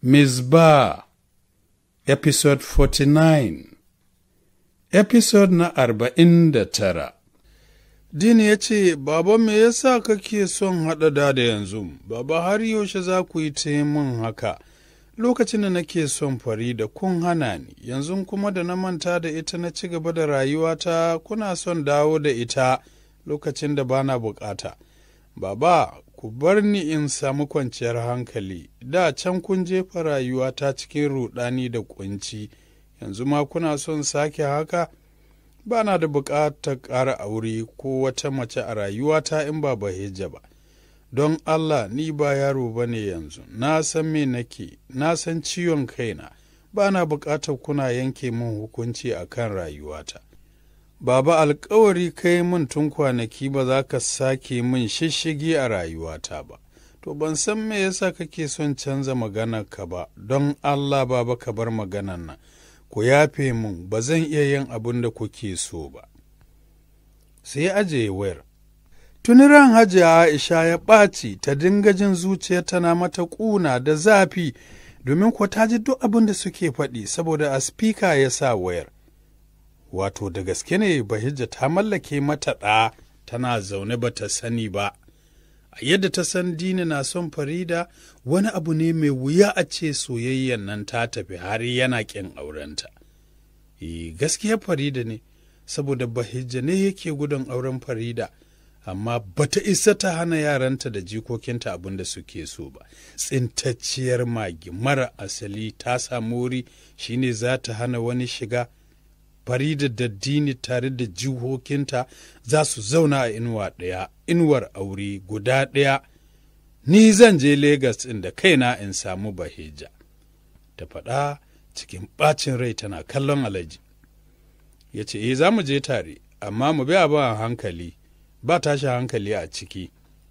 Mizba Episode 49 Episode na arba'in da tara Dini ya ce, Baba me yasa kake son haɗa da da yanzu, Baba har yaushe za ku yi ta min haka, lokacin da nake son fari da kun hana ni, yanzu kuma da na manta da ita na ci gaba da rayuwata kuna son dawo da ita lokacin da bana bukata. Baba, ku bar ni in samu kwanciyar hankali, da can kun jefa rayuwata cikin ruɗani da kunci, yanzu ma kuna son sake haka? Ba na da buƙatar ƙara aure ko wata mace a rayuwata in ba bahijja ba. Don Allah ni ba yaro ba ne yanzu, na san me nake, na san ciwon kaina, ba na buƙatar kuna yanke min hukunci a kan rayuwata. Baba alkawari kai min tun kwanaki ba za ka sake min shishigi a rayuwata ba. To ban san me yasa kake son canza maganarka ba, don Allah baba ka bar maganar nan. Ku yafe min ba zan iya yin abin da kuke so ba. Sai ya ajiye wayar. Tuni ran hajiya Aisha ya ɓaci ta dinga jin zuciya tana mata ƙuna da zafi domin kuwa ta ji duk abin da suke faɗi saboda a spika ya sa wayar. wato da gaske ne bahijja ta mallake mata ɗa tana zaune ba ta sani ba a yadda ta san dini na son farida wani abu ne mai wuya a ce soyayyan nan ta tafi har yana ƙin aurenta e gaskiya farida ne saboda bahijja ne yake gudun auren farida amma bata isa ta hana yaranta da jikokinta abin da suke so ba tsintacciyar magi mara asali ta samu wuri shine za ta hana wani shiga Farida da Dini tare da jihokinta za su zauna a inuwa ɗaya, inuwar aure guda ɗaya, ni zan je Legas ɗin da kaina in samu Baheja. Ta faɗa cikin ɓacin rai tana kallon alaji. Ya ce, E, za mu je tare, amma mu bi abin a hankali, ba tashi hankali a ciki.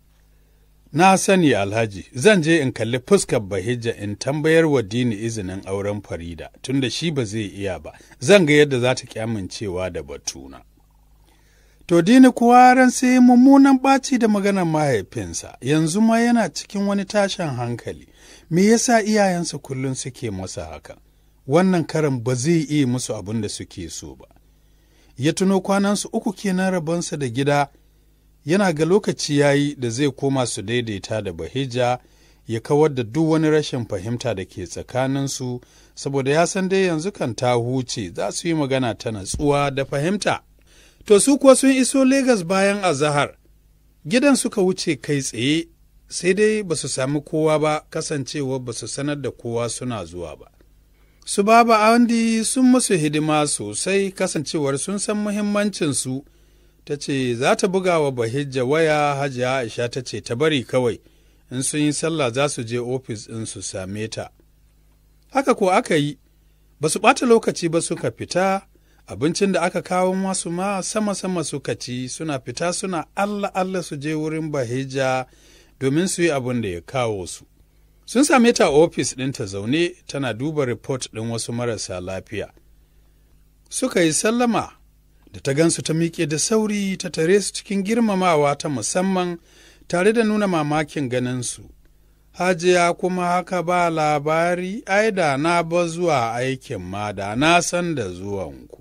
Na sani Alhaji, zan je in kalli fuskar Bahijja in tambayar wa Dini izinin auren Farida, tunda shi ba zai iya ba, zan ga yadda za ta kyamincewa da batuna. To Dini kuwa ran sai mummunan ɓaci da maganar mahaifinsa, yanzu ma yana cikin wani tashin hankali, me yasa iyayensa kullum suke masa haka? Wannan karan ba zai iya musu abin da suke so ba. Ya tuno kwanansu uku kenan rabonsa da gida. yana ga lokaci ya yi da zai koma su daidaita da bahija ya kawar da duk wani rashin fahimta da ke tsakaninsu saboda ya san dai yanzu kan ta huce za su yi magana ta natsuwa da fahimta. To su kuwa sun iso Legas bayan azahar, gidan suka wuce kai tsaye sai dai ba su sami kowa ba kasancewa ba su sanar da kowa suna zuwa ba. Su baba Andi sun musu hidima sosai kasancewar sun san muhimmancinsu. ta ce za ta buga wa bahijja waya hajiya aisha ta ce ta bari kawai in sun yi sallah za su je ofis ɗin su same ta haka ko aka yi ba su ɓata lokaci ba suka fita abincin da aka kawo masu ma sama-sama suka ci suna fita suna allah allah su je wurin bahijja domin su yi abin da ya kawo su sun same ta ofis ɗinta zaune tana duba report ɗin wasu marasa lafiya suka yi sallama da ta gansu ta miƙe da sauri ta tare su cikin girmamawa ta musamman tare da nuna mamakin ganinsu. Hajiya kuma haka ba labari, ai da na ba zuwa aikin ma da na san da zuwanku.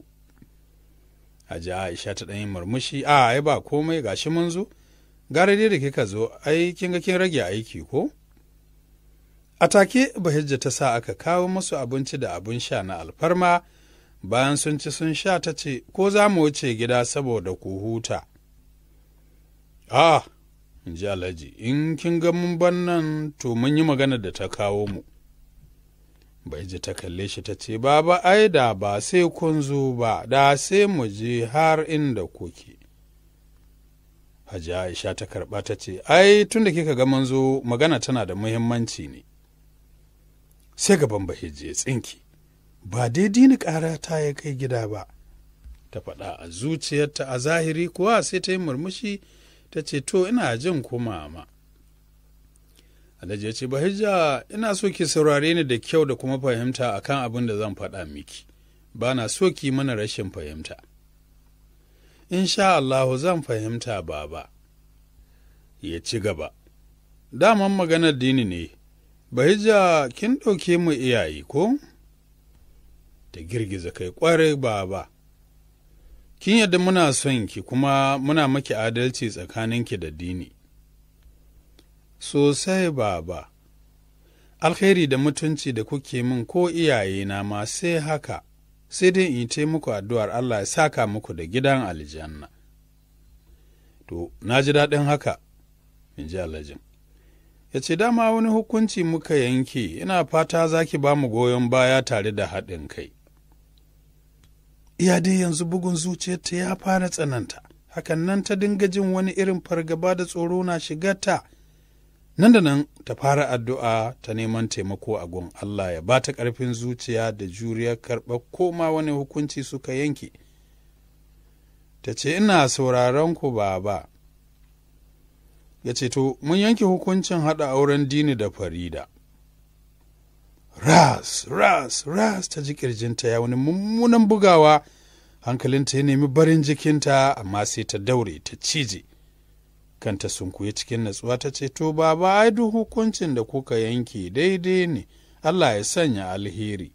Hajiya Aisha ta ɗanyi murmushi, a ai ba komai gashi mun zo, gara dai da kika zo, ai kin ga kin rage aiki ko? A take Bahijja ta sa aka kawo musu abinci da abin sha na alfarma. bayan sun ci sun sha ta ce, Ko za mu wuce gida saboda ku huta? A, in ji Alhaji, in kin ga mun ban nan to mun yi magana da ta kawo mu. Bai ji ta kalle shi ta ce, Baba, ai da ba sai kun zo ba, da sai mu je har inda kuke. Hajji Aisha ta karɓa ta ce, Ai, tun da kika ga mun zo magana tana da muhimmanci ne. Sai gaban Bahijji ya tsinki. ba daidai ni ƙara ta ya kai gida ba ta faɗa a zuciyarta a zahiri kuwa sai ta yi murmushi ta ce to ina jin kuma ma alhaji ya ce bahijja ina so ki saurare ni da kyau da kuma fahimta akan abin da zan faɗa miki ba na so ki mana rashin fahimta in sha Allahu zan fahimta baba ya ci gaba daman maganar dini ne Bahija kin ɗauke mu iyaye ko? Ta girgiza kai ƙwarai baba. Kin yadda muna son ki kuma muna maki adalci tsakaninki da dini. Sosai baba, alheri da mutunci da kuke min ko iyayena ma sai haka, sai dai in yi muku addu'ar Allah ya saka muku da gidan aljanna. To, na ji daɗin haka, in ji alhajin. Ya ce, dama wani hukunci muka yanke, ina fata za ki ba mu goyon baya tare da haɗin kai. Iya dai yanzu bugun zuciyarta ya fara tsananta, hakan nan ta dinga jin wani irin fargaba da tsoro na shigarta. Nan da nan ta fara addu'a ta neman taimako a gun Allah ya ba ta ƙarfin zuciya da juriyar karɓar koma wani hukunci suka yanke. Ta ce, Ina sauraron ku baba. Ya ce, To, mun yanke hukuncin haɗa auren dini da farida. Ras, ras, ras ta ji ƙirjinta ya wani mummunan bugawa, hankalinta ya nemi barin jikinta, amma sai ta daure ta cije. Kanta sunkuye cikin natsuwa ta ce, To, baba, ai duk hukuncin da kuka yanke daidai ne, Allah ya sanya alheri.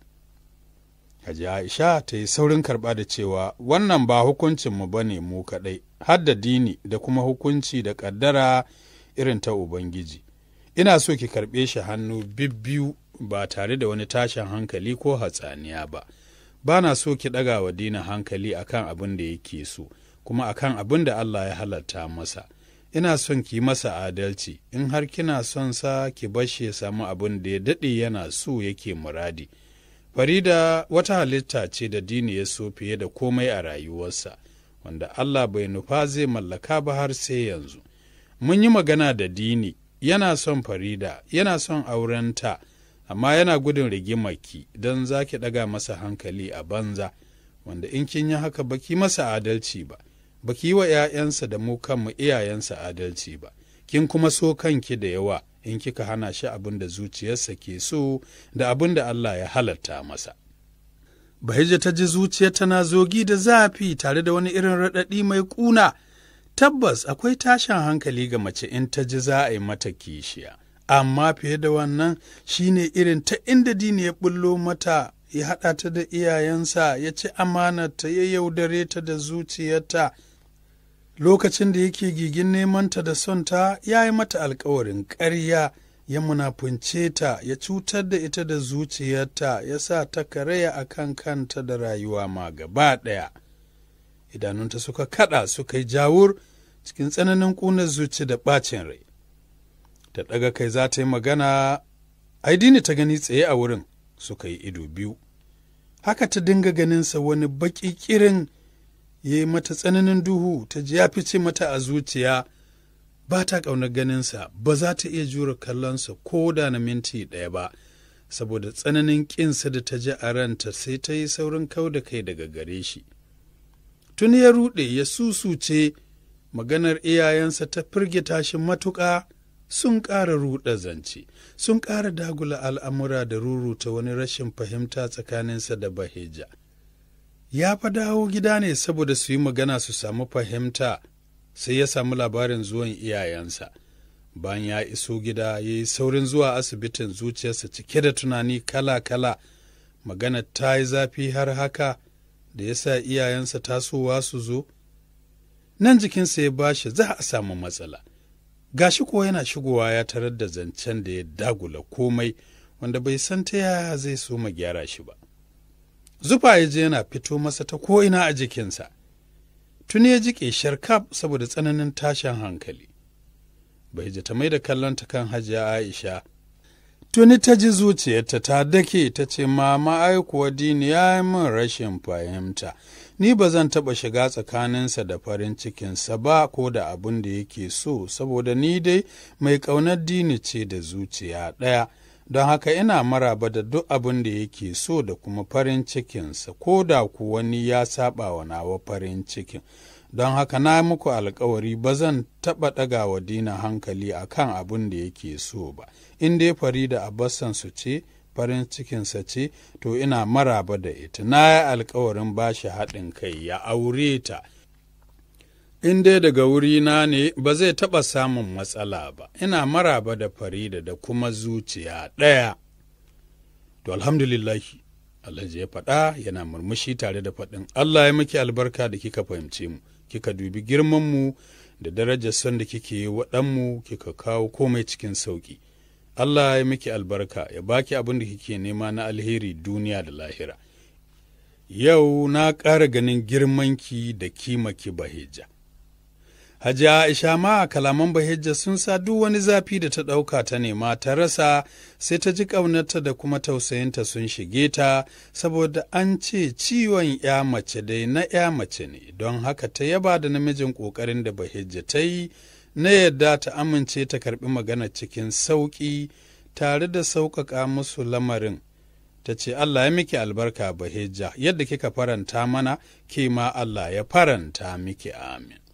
Haji Aisha ta yi saurin karɓa da cewa wannan ba hukuncinmu ba ne mu kaɗai, har da dini da kuma hukunci da ƙaddara irin ta Ubangiji. Ina so ki karɓe shi hannu bibbiyu ba tare da wani tashin hankali ko hatsaniya ba. Ba na so ki ɗaga wa dina hankali akan abin da yake so, kuma akan abin da Allah ya halatta masa. Ina son ki masa adalci, in har kina son sa ki bashi ya samu abin da ya daɗe yana so yake muradi. Farida wata halitta ce da dini ya so fiye da komai a rayuwarsa, wanda Allah bai nufa zai mallaka ba har sai yanzu. Mun yi magana da dini, yana son Farida, yana son aurenta, amma yana gudun rigimaki don za ki ɗaga masa hankali a banza, wanda in kin yi haka baki masa adalci ba, baki yi wa ‘ya'yansa da mu kanmu iyayensa adalci ba, kin kuma so kanki da yawa. in kika hana shi abin da zuciyarsa ke so da abin da Allah ya halatta masa. Bahija ta ji zuciya tana zogi da zafi tare da wani irin raɗaɗi mai ƙuna. Tabbas akwai tashin hankali ga mace in ta ji za a yi mata kishiya, amma fiye da wannan shine irin ta inda dini ya bullo mata ya haɗa ta da iyayensa ya ci amanarta ya yaudare ta da zuciyarta. lokacin da yake gigin nemanta da son ta ya yi mata alkawarin ƙarya ya munafunce ta ya cutar da ita da zuciyarta ya sa ta karaya a kan kanta da rayuwa ma gaba ɗaya idanunta suka kaɗa suka yi jawur cikin tsananin ƙunar zuci da ɓacin rai ta ɗaga kai za ta yi magana aidini ta gani tsaye a wurin suka yi ido biyu haka ta dinga ganinsa wani baƙi ƙirin ya yi mata tsananin duhu ta ji ya fice mata a zuciya ba ta ƙaunar ganinsa ba za ta iya jure kallonsa ko da na minti ɗaya ba saboda tsananin ƙinsa da ta ji a ranta sai ta yi saurin kau da kai daga gare shi tun ya ruɗe ya susuce maganar iyayensa ta firgita shi matuƙa sun ƙara ruɗa zance sun ƙara dagula al'amura da ruruta wani rashin fahimta tsakaninsa da baheja ya fa dawo gida ne saboda su yi magana su samu fahimta sai ya samu labarin zuwan iyayensa bayan ya iso gida ya yi saurin zuwa asibitin zuciyarsa cike da tunani kala-kala magana ta yi zafi har haka da ya sa iyayensa tasowa su zo nan jikinsa ya bashi za a samu matsala gashi kuwa yana shigowa ya tarar da zancen da ya dagula komai wanda bai san ta yaya zai so ma gyara shi ba zufa ya je yana fito masa ta ko'ina a jikinsa tuni ya ji ƙeshar kaf saboda tsananin tashin hankali bai ji ta mai da kallonta kan hajiya aisha tuni ta ji zuciyarta ta dake ta ce mama ai kuwa dini ya yi min rashin fahimta ni ba zan taɓa shiga tsakaninsa da farin cikinsa ba ko da abin da yake so saboda ni dai mai ƙaunar dini ce da zuciya ɗaya don haka ina maraba da duk abin da yake so da kuma farin cikinsa ko da ku wani ya saba wa nawa farin cikin don haka na muku alkawari ba zan taɓa ɗaga wa dina hankali a kan abin da yake so ba in dai farida abbasan su ce farin cikinsa ce to ina maraba da ita na yi alkawarin ba shi haɗin kai ya aure ta in dai daga wurina ne ba zai taɓa samun matsala ba, ina maraba da Farida da kuma zuciya ɗaya. To, alhamdulillahi, Alhaji ya faɗa yana murmushi tare da faɗin Allah ya miki albarka da kika fahimce mu, kika dubi girmanmu da darajar son da kike yi waɗanmu kika kawo komai cikin sauƙi. Allah ya miki albarka ya baki abin da kike nema na alheri duniya da lahira. Yau na ƙara ganin girmanki da kimaki Bahijja. Hajiya Aisha ma kalaman Bahijja sun sa duk wani zafi da ta ɗauka ta nema ta rasa sai ta ji ƙaunarta da kuma tausayinta sun shige ta saboda an ce ciwon ya mace dai na ya mace ne don haka ta yaba da namijin ƙoƙarin da Bahijja ta yi na yadda ta amince ta karɓi magana cikin sauƙi tare da sauƙaƙa musu lamarin. Ta ce Allah ya miki albarka Bahijja yadda kika faranta mana ke ma Allah ya faranta miki amin.